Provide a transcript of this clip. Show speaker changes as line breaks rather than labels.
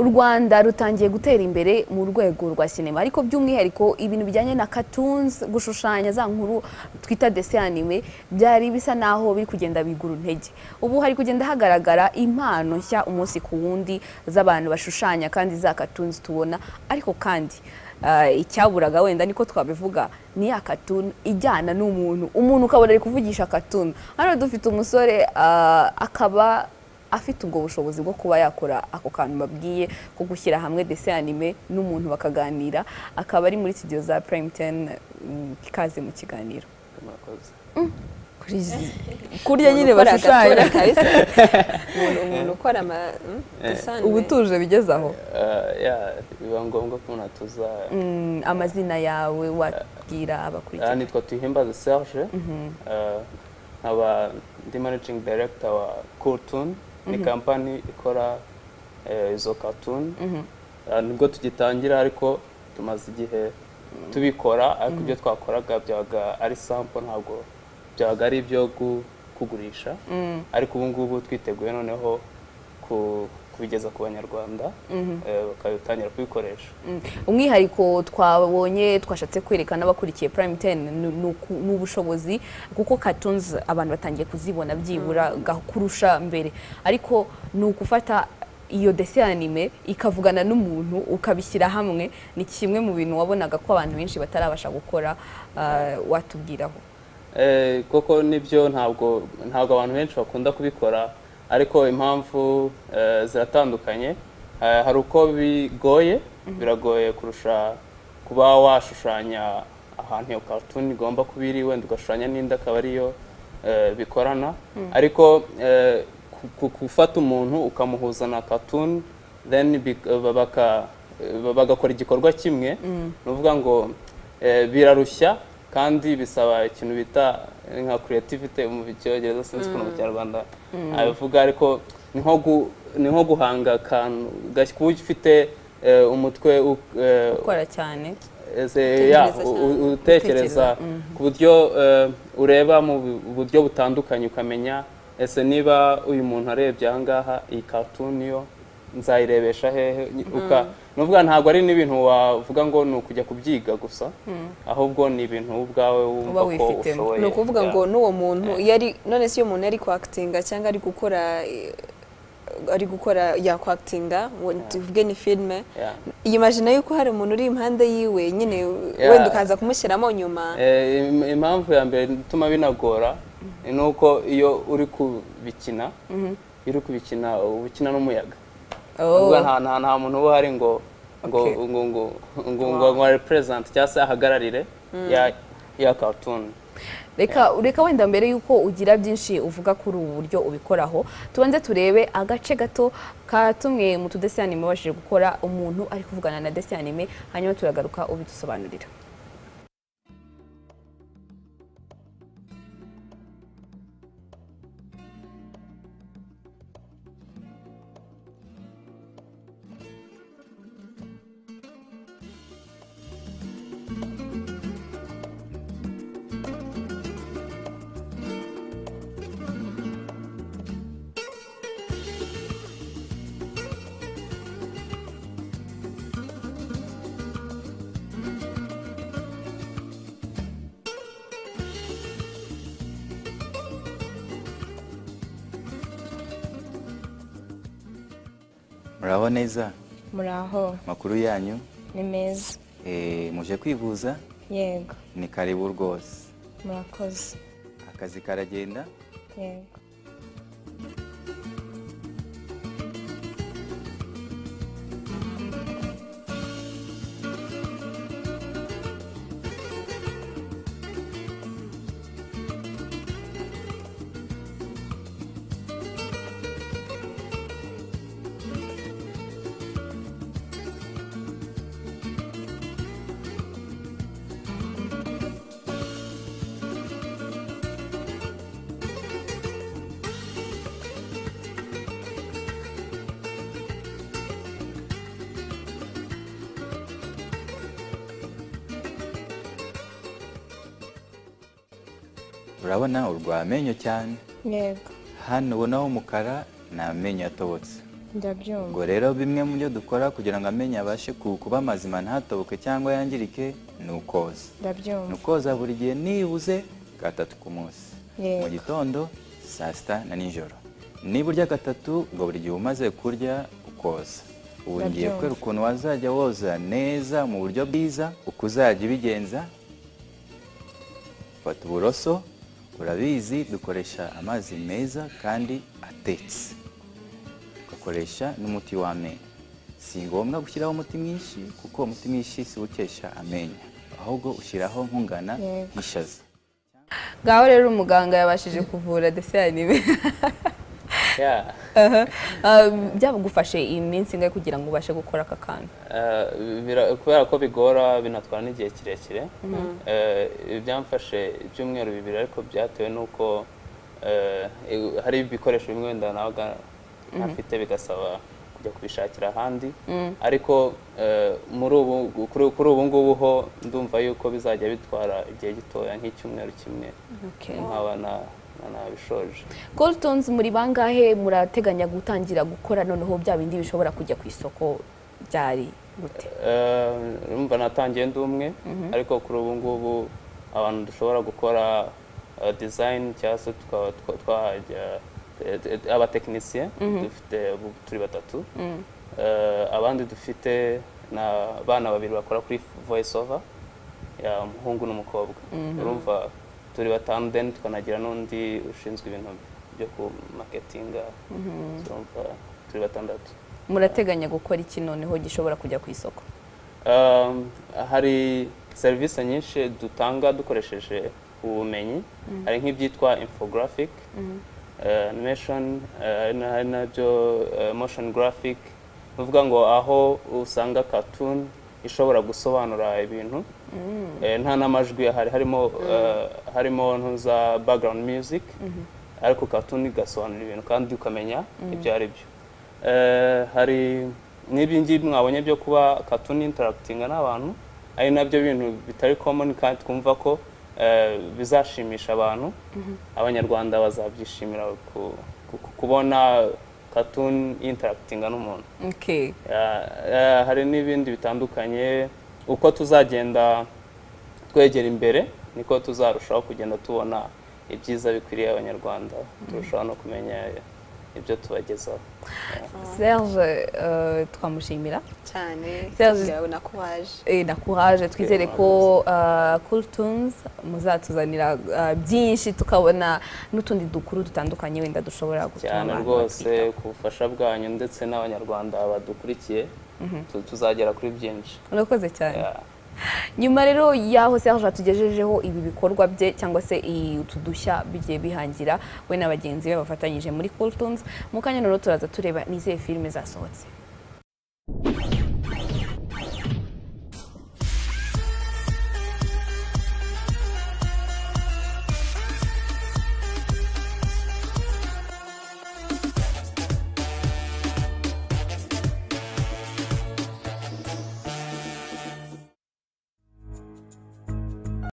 u rwanda rutangiye gutera imbere mu rwego rwa sinema ariko by'umwihariko ibintu bijyanye na cartoons gushushanya za nkuru twita dessin anime byari bisa naho biri kugenda bigura intege ubu hari kugenda hagaragara impano nshya umunsi ku wundi z'abantu bashushanya kandi za cartoons tubona ariko kandi ah, icyaburaga wenda niko twabivuga ni ya katuni ijyana n'umuntu umuntu ukabona ari kuvugisha katuni hano dufite umusore ah, akaba afite ubwo bushobozi bwo kuba yakora ako kantu babwiye ko gushyira hamwe dese anime n'umuntu bakaganira akaba ari muri studio za prime ten ikaze mu kiganiro
murakoze
kurya nyine
Umuntu ukora
bashushanya
agatura kabisa. umuntu umuntu ukora ama mm, design,
ubutuje bigeze aho
Eh, yeah, biba ngombwa ko umuntu atuza
Mm, amazina yawe wabwira
aha
abakurikira
nitwa tuhimbaze serge Eh, nkaba ndi managing director wa cooltoon ni kampani ikora eh, izo cartoon Eh, nibwo tugitangira ariko tumaze igihe tubikora ariko ibyo twakoraga byabaga ari sample ntabwo byabaga ari ibyo gu- kugurisha ariko ubu ngubu twiteguye noneho ku- kubigeza ku banyarwanda eh, bakabitangira kubikoresha
Mm. umwihariko twabonye twashatse kwerekana abakurikiye prime ten ni- ni uku- ni ubushobozi kuko cartoons abantu batangiye kuzibona byibura ga- kurusha mbere ariko ni ugufata iyo desi anime ikavugana n'umuntu ukabishyira hamwe ni kimwe mu bintu wabonaga ko abantu benshi batarabasha gukora ah, watubwiraho
Eh, koko nibyo ntabwo ntabwo abantu benshi bakunda kubikora ariko impamvu eh, ziratandukanye Eh, hari uko bigoye biragoye kurusha kuba washushanya ahantu iyo cartoon igomba kuba iri wenda ugashushanya n'indi akaba ariyo eh, bikorana ariko eh, ku- ku- gufata umuntu ukamuhuza na cartoon then bik- baka- bagakora igikorwa kimwe ni ukuvuga ngo eh, birarushya kandi bisaba ikintu bita eh, nka creativity mu cyongereza sinzi ukuntu mu kinyarwanda abivuga ariko ni nko gu- ni nko guhanga akantu gashya kuba ufite eh, umutwe u- eh,
gukora cyane
ese ya
Utekereza
u-
cyane.
u- utekereza ku buryo eh, ureba mu bu- buryo butandukanye ukamenya ese niba uyu muntu arebye aha ngaha iyi cartoon yo nzayirebesha hehe Ni- uka ni ukuvuga ntabwo ari n'ibintu wavuga ngo ni ukujya kubyiga gusa ahubwo ni ibintu wowe ubwawe wumva
Uba
ko
wifitemo.
ushoboye
ni ukuvuga
Yeah.
ngo n'uwo muntu iyo ari none se iyo umuntu ari kwakitinga cyangwa ari gukora eh, ari gukora yakwakitinga tuvuge ni filime
Yeah.
yimajina yuko hari umuntu uri impande yiwe nyine wenda ukaza kumushyiramo nyuma
Eh, im- impamvu ya mbere ituma binagora ni uko iyo uri kubikina iyo uri kubikina uba ukina n'umuyaga
Oh.
Ubwo nta nta- nta muntu uba uhari ngo ngo
Okay.
ngo ngo ngo ngo ngo represent cyangwa se ahagararire ya ya cartoon
reka reka wenda mbere y'uko ugira byinshi uvuga kuri ubu buryo ubikoraho tubanze turebe agace gato ka tumwe mu tudesi anime wabashije gukora umuntu ari kuvugana na desi anime hanyuma turagaruka ubidusobanurira
muraho neza
muraho
amakuru yanyu
ni meza
eh, muje kwivuza
yego
ni karibu rwose
murakoze
akazi karagenda
yego
urabona urwa amenyo cyane
yego
hano ubonaho umukara ni amenyo yatobotse
ndabyumva
ubwo rero bimwe mu byo dukora kugira ngo amenyo abashe ku- kuba mazima ntatoboke cyangwa yangirike ni ukoza ni
ndabyumva
ukoza buri gihe nibuze gatatu ku munsi
Yego.
mu gitondo saa sita na nijoro niba urya gatatu ubwo buri gihe umaze kurya ukoza ubu ngiye
Ndabyumva.
kwereka ukuntu wazajya woza neza mu buryo bwiza uko uzajya ubigenza fata uburoso urabizi dukoresha amazi meza kandi atetse ugakoresha n'umuti w'amenyo si ngombwa gushyiraho umuti mwinshi kuko umuti mwinshi si wo ukesha amenyo ahubwo ushyiraho nk'ungana
Yego.
nk'ishaza
ngaho rero umuganga yabashije kuvura ndetse yanime
Yeah.
byagufashe iyi minsi ingahe kugira ngo ubashe gukora aka kantu
Eh, bira- kubera ko bigora binatwara n'igihe kirekire Eh, ibi byamfashe ibyumweru bibiri ariko byatewe n'uko eh, i- hari ibikoresho bimwe wenda nabaga ntafite bigasaba kujya kubishakira ahandi ariko eh, muri ubu kuri- kuri ubu ngubu ho ndumva yuko bizajya bitwara igihe gitoya nk'icyumweru kimwe nkaba na- na- nabishoje
goltonzi muri bangahe murateganya gutangira gukora noneho bya bindi bishobora kujya ku isoko byari gute
Eh, urumva natangiye ndi umwe ariko kuri ubu ngubu abantu dushobora gukora eh, design cyangwa se tukaba twa- twahajya eh, eh, abatekinisiye dufite ubu turi batatu Eh, abandi dufite na bana babiri bakora kuri voice over ya umuhungu n'umukobwa urumva turi batanu then tukanagira n'undi ushinzwe ibintu byo ku maketinga urumva turi batandatu
murateganya gukora iki noneho gishobora kujya ku isoko
Um, hari serivisi nyinshi dutanga dukoresheje ubumenyi hari nk'ibyitwa infographic eh, animation eh, hari na- hari nabyo eh, motion graphic ni ukuvuga ngo aho usanga cartoon ishobora gusobanura ibintu Eh, nta n'amajwi ahari harimo eh, harimo ntu za background music ariko cartoon igasobanura ibintu kandi ukamenya ibyo ari byo Eh, hari n'ibyo ngibi mwabonye byo kuba cartoon interactinga n'abantu ari nabyo bintu bitari common kandi twumva ko eh, bizashimisha abantu abanyarwanda bazabyishimira ku- ku- kubona cartoon interactinga n'umuntu
Okay.
Ya- ya, hari n'ibindi bitandukanye uko tuzagenda twegera imbere niko tuzarushaho kugenda tubona ibyiza bikwiriye abanyarwanda turushaho no kumenya ibyo tubagezaho
Serge eh, twamushimira
cyane
Serge.
yawe nakuhaje
Eh, na courage twizere ko eh, Cool Tunes muzatuzanira eh, byinshi tukabona n'utundi dukuru dutandukanye wenda dushobora gutuma
cyane
abantu
rwose
batwitaho.
ku bufasha bwanyu ndetse n'abanyarwanda badukurikiye tu- tuzagera kuri byinshi
urakoze cyane
Ya.
nyuma rero y'aho Serge atugejejeho ibi bikorwa bye cyangwa se iyi- utu dushya bigiye bihangira we na bagenzi be bafatanyije muri Cool Tunes mu kanya noneho turaza tureba n'izihe filime zasohotse